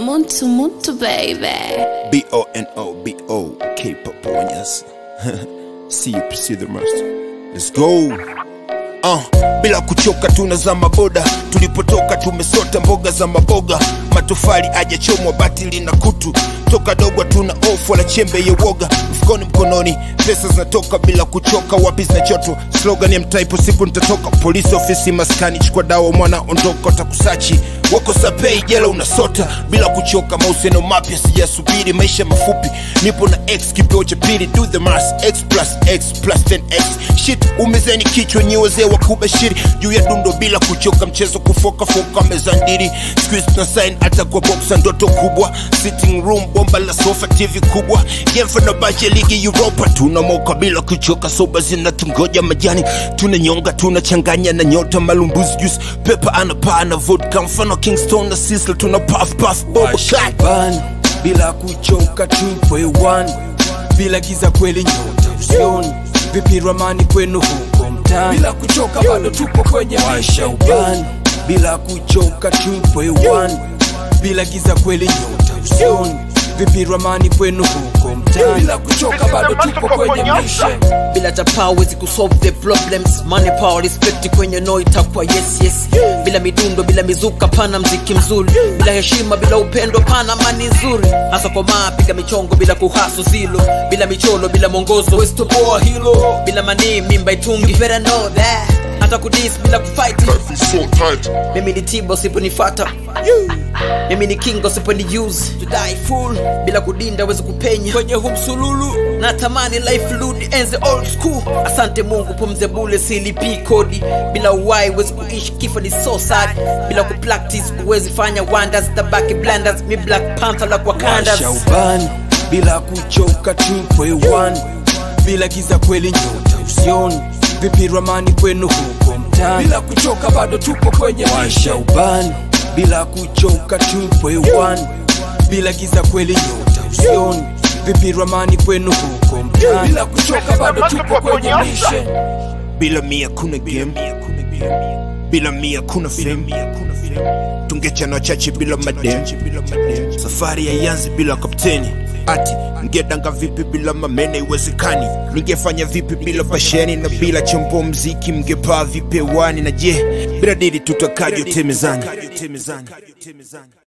Muntu Muntu baby. B O N O B O K Paponyas. See you pursue the master. Let's go. Uh, bila kuchoka tunazama boda tulipotoka tumesota mboga za maboga matofali ajachomwa batili na kutu toka dogwa tuna ofu wala chembe ya woga mfukoni mkononi pesa zinatoka bila kuchoka wapi zinachotwa slogan ya mtaipo siku nitatoka polisi ofisi maskani chukua dawa mwana ondoka takusachi wako sapei jela unasota bila kuchoka mahusiano mapya sijasubiri maisha mafupi nipo na x kipeo cha pili do the math x plus x plus 10x shit umezeni kichwa nyi wazee wa kubashiri juu ya dundo bila kuchoka mchezo kufoka foka mezandiri squeeze na sign hata kwa boxa ndoto kubwa sitting room bomba la sofa tv kubwa game for nabache ligi europa tunamoka bila kuchoka soba zinatungoja majani tunanyonga tunachanganya na nyota malumbuzi juice pepa anapaa na vodka mfano kingston na sisla tuna puff puff bobo cut ban bila kuchoka 2.1 bila giza kweli nyota usioni vipi ramani kwenu huko mtaani bila kuchoka bado tupo kwenye maisha ubani bila kuchoka 2.1 bila giza kweli nyota usioni vipi ramani kwenu huko mtaani bila kuchoka bado tupo kwenye maisha bila chapa hawezi kusolve the problems money power respect kwenye no itakuwa yes yes bila midundo bila mizuka pana mziki mzuri bila heshima bila upendo pana mani nzuri hasa kwa maa piga michongo bila kuhaso zilo bila micholo bila mwongozo westoboa hilo bila manii mimba itungi you better know that hata kudis bila kufight mimi ni tiba usiponifata mimi ni king usiponi use to die full bila kudinda wezi kupenya kwenye humsululu natamani life rudi enze old school asante mungu pumze bule silipi kodi bila uwai wezi kuishi kifo ni so sad bila kupractice huwezi fanya wonders tabaki blunders mi black panther la kwa kandas maisha ubani bila kuchoka 2.1 bila giza kweli nyota usioni vipi ramani kwenu huko mtaani bila kuchoka bado tupo kwenye maisha ubani bila kuchoka 2.1 bila giza kweli nyota usioni vipi ramani kwenu huko mtaani bila kuchoka bado tupo kwenye maisha bila mia kuna game bila mia kuna fame tungechana wachache bila madem safari haianzi bila kapteni ati ngedanga vipi bila mamene iwezekani ningefanya vipi bila pasheni na bila chombo mziki mngepaa vipi hewani na je bila dili tutakajote mezani